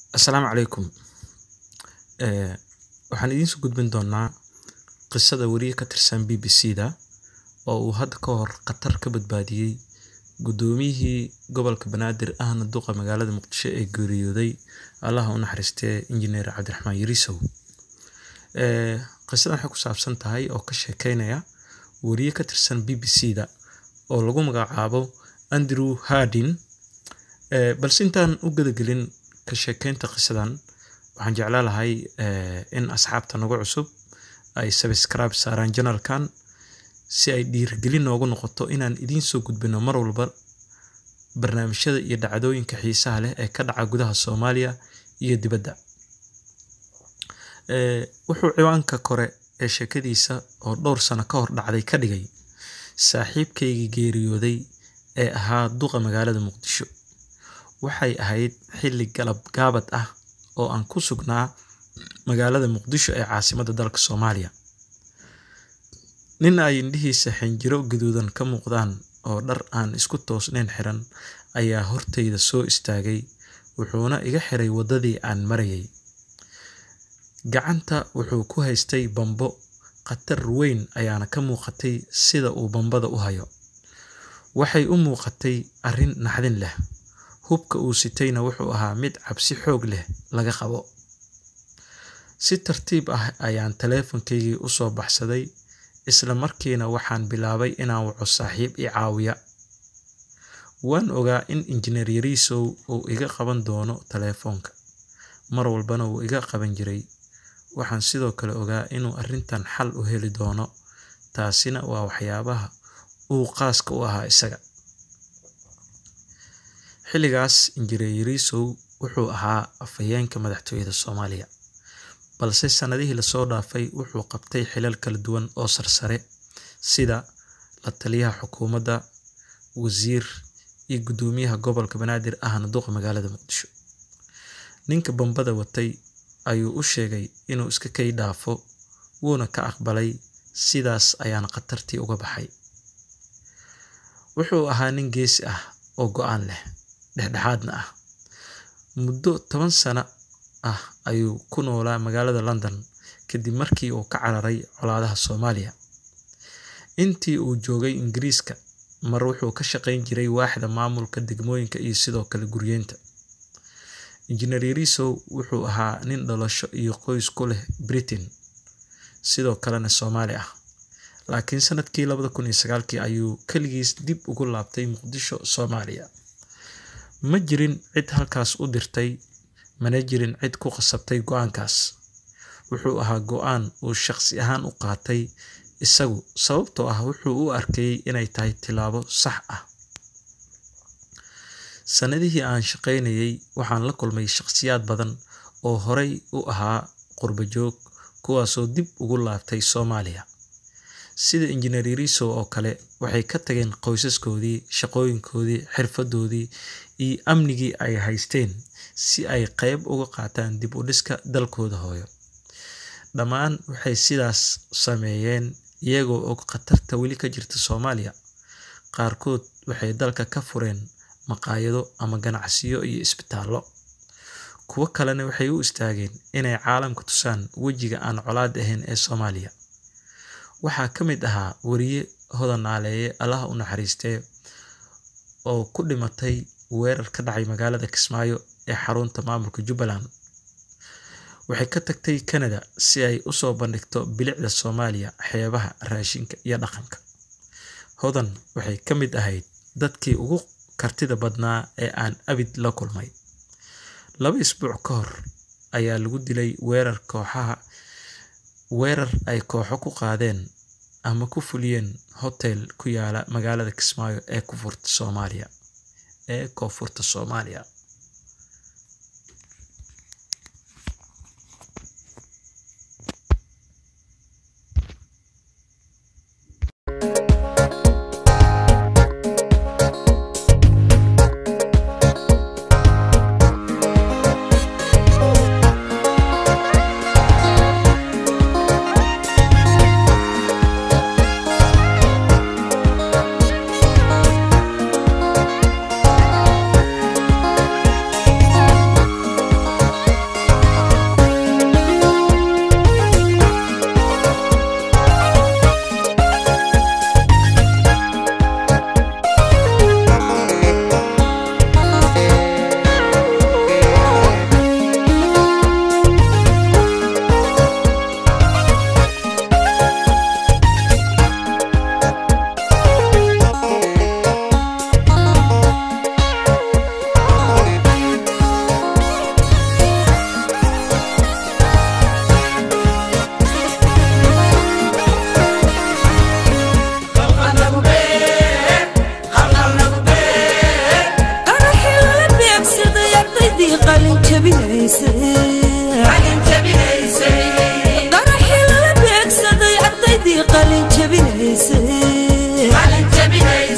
Asalaamu calaykum. Ee waxaan idiin soo gudbin doonaa qisada wariye ka tirsan BBC-da oo uu hadda ka hor khatar ka badbaadiyay guddoomiyihii gobolka Banaadir ahna duqa magaalada Muqdisho ee geeriyooday Allaha u naxariistee Injineer Cabdiraxmaan Yarisow. Ee qisadan waxay ku saabsan tahay oo ka sheekeynaya wariye ka tirsan BBC-da oo lagu magacaabo Andrew Hardin. Ee balse intaan u gudagelin ka sheekeynta qisadan waxaan jeclaan lahay ee in asxaabta nagu cusub ay subscribe saaraan channelkan si ay dhiirigelin noogu noqoto inaan idiin soo gudbino mar walba barnaamijyada iyo dhacdooyinka xiisaha leh ee ka dhaca gudaha Soomaaliya iyo dibadda. Ee wuxuu ciwaanka kore ee sheekadiisa oo dhowr sano ka hor dhacday ka dhigay saaxiibkaygii geeriyooday ee ahaa duqa magaalada Muqdisho. Waxay ahayd xilli galab gaabad ah oo aan ku sugnaa magaalada Muqdisho ee caasimadda dalka Soomaaliya. Nin ay indhihiisa xinjiro gaduudan ka muuqdaan oo dhar aan isku toosnayn xiran ayaa hortayda soo istaagay wuxuuna iga xiray waddadii aan marayay. Gacanta wuxuu ku haystay bambo khatar weyn ayaana ka muuqatay sida uu bambada u hayo. Waxay u muuqatay arrin naxdin leh. Hubka uu sitayna wuxuu ahaa mid cabsi xoog leh laga qabo. Si tartiib ah ayaan taleefankaygii u soo baxsaday isla markiina waxaan bilaabay inaan waco saaxiib i caawiya. Waan ogaa in Injineer Yarisow uu iga qaban doono taleefanka, mar walbana wuu iga qaban jiray. Waxaan sidoo kale ogaa inuu arrintan xal u heli doono, taasina waa waxyaabaha uu khaaska u ahaa isaga. Xilligaas Injineer Yarisow wuxuu ahaa afhayeenka madaxtooyada Soomaaliya, balse sanadihii la soo dhaafay wuxuu qabtay xilal kala duwan oo sarsare sida la taliyaha xukuumadda, wasiir, iyo guddoomiyaha gobolka Banaadir ahna duqa magaalada Muqdisho. Ninka bambada watay ayuu u sheegay inuu iska kay dhaafo, wuuna ka aqbalay, sidaas ayaana khatartii uga baxay. Wuxuu ahaa nin geesi ah oo go'aan leh, dhexdhexaadna ah. Muddo toban sano ah ayuu ku noolaa magaalada London kadib markii uu ka cararay colaadaha Soomaaliya. Intii uu joogay Ingiriiska, mar wuxuu ka shaqayn jiray waaxda maamulka degmooyinka iyo sidoo kale guryeynta. Injineer Yarisow wuxuu ahaa nin dhalasho iyo qoys ku leh Britain, sidoo kalena Soomaali ah. Laakiin sanadkii labada kun iyo sagaalkii ayuu kaligiis dib ugu laabtay Muqdisho, Soomaaliya. Ma jirin cid halkaas u dirtay, mana jirin cid ku khasabtay go'aankaas. Wuxuu ahaa go'aan uu shaqsi ahaan u qaatay isagu sababtoo ah wuxuu u arkayay inay tahay tilaabo sax ah. Sanadihii aan shaqaynayay waxaan la kulmay shaqsiyaad badan oo horay u ahaa qurbo joog kuwaasoo dib ugu laabtay Soomaaliya. Sida Injineer Yarisow oo kale waxay ka tageen qoysaskoodii, shaqooyinkoodii, xirfadoodii iyo amnigii ay haysteen si ay qayb uga qaataan dib u dhiska dalkooda hooyo. Dhammaan waxay sidaas sameeyeen iyagoo og khatarta weli ka jirta Soomaaliya. Qaarkood waxay dalka ka fureen maqaayado ama ganacsiyo iyo isbitaallo. Kuwo kalena waxay u istaageen inay caalamka tusaan wejiga aan colaad ahayn ee Soomaaliya. Waxaa ka mid ahaa wariye Hodan Naaleeye Allaha u naxariistee oo ku dhimatay weerar ka dhacay magaalada Kismaayo ee xarunta maamulka Jubbaland. Waxay ka tagtay Canada si ay u soo bandhigto bilicda Soomaaliya, xeebaha, raashinka iyo dhaqanka. Hodan waxay ka mid ahayd dadkii ugu kartida badnaa ee aan abid la kulmay. Laba isbuuc ka hor ayaa lagu dilay weerar kooxaha weerar ay kooxo ku qaadeen ama ku fuliyeen hotel ku yaala magaalada Kismaayo ee koonfurta Soomaaliya ee koonfurta Soomaaliya. ardaydii qalin jabinaysay qaraxii lala beegsaday ardaydii qalin jabinaysay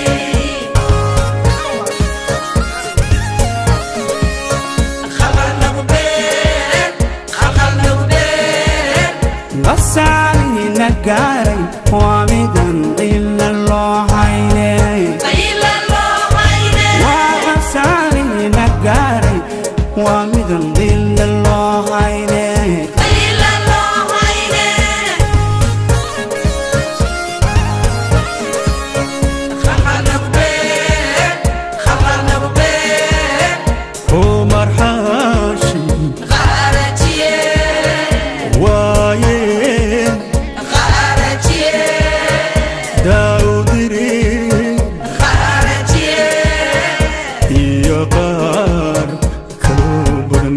basaalina gaaray waa midan ila loo haynay waa basaalina gaaray waa midan ila loo haynay umar xaashi waayeen daawdiri iyo qaar kaloo badan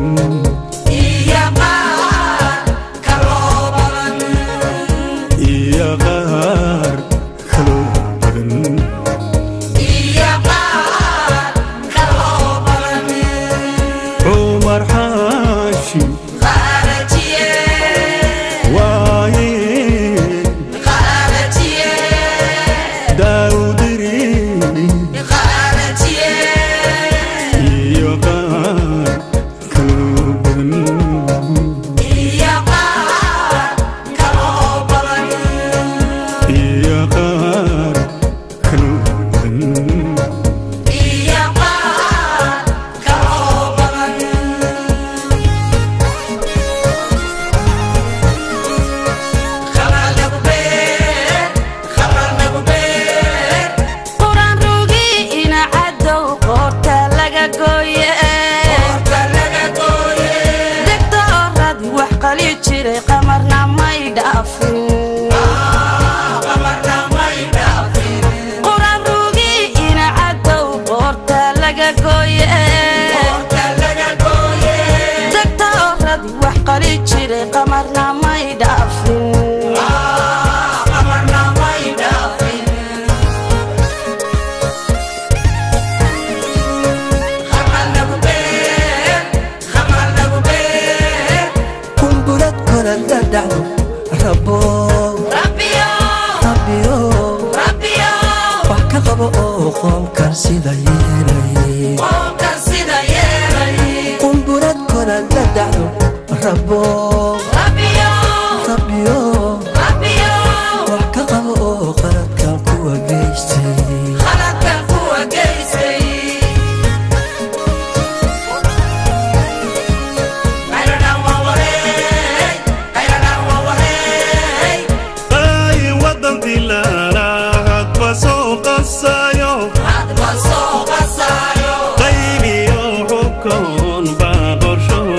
iyo qaar kaloo badan umar xaashi waayeen daawdiri iyo qaar kaloo badan iyo qaar kaloo badan quraan rugii ina cadow qoorta laga gooye degta oradi wax qali jiray qamarna may dhaafin quraan rugii ina cadow qoorta laga gooye degta oradi wax qali jiray qamarna may dhaafin kumburad kora la dhacdo rabo rabbiyo wax ka qabo oo qoomkan sida yeelay kumburad kora la dhacdo rabo rabbiyo wax ka qabo oo qaladkan kuwa geystay ay wadan dilaala hadba soo qasayo qaybiyo xubkoon baa qorshuu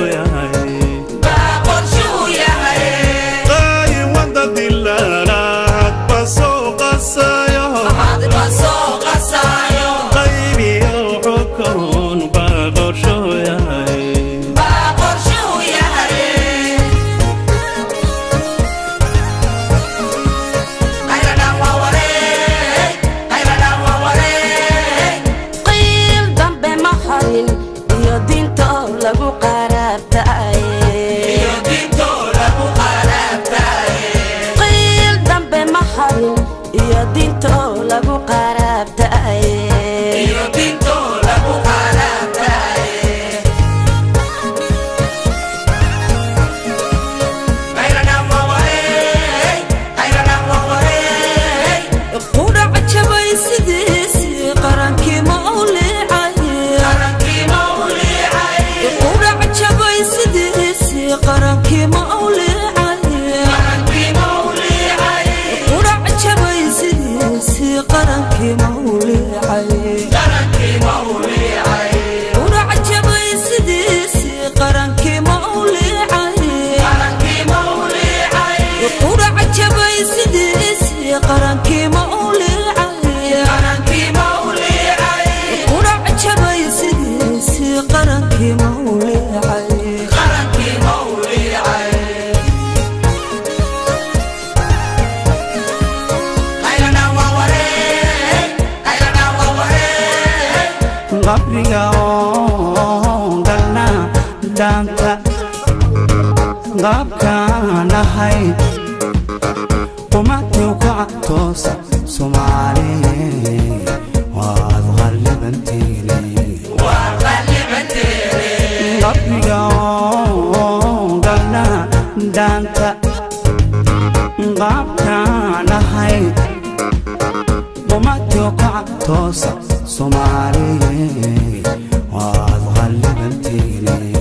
yahay ay wadan dilaala hadba soo qasayo qaybiyo xubkoon baa qorshuu yahay qiil dambe ma harin iyo diinta oo lagu qaraabtaaye qiil dambe ma harin iyo diinta oo lagu qaraabtaaye qudhac jabay sidiisii qarankii ma u liicaye qudhac jabay sidiisii qarankii ma u liicaye qudhac jabay sidiisii qarankii ma u liicaye qudhac jabay sidiisii qarankii ma u liicaye qudhac jabay sidiisii qarankii ma u liicaye qudhac jabay sidiisii qarankii ma u liicaye qabriga oo lahayd umadii kaca toosa soomaaliye waad qallibanteene qabriga oo galna dhaanta qaabkaan ahayd umadii kaca toosa soomaaliye waad qallibanteene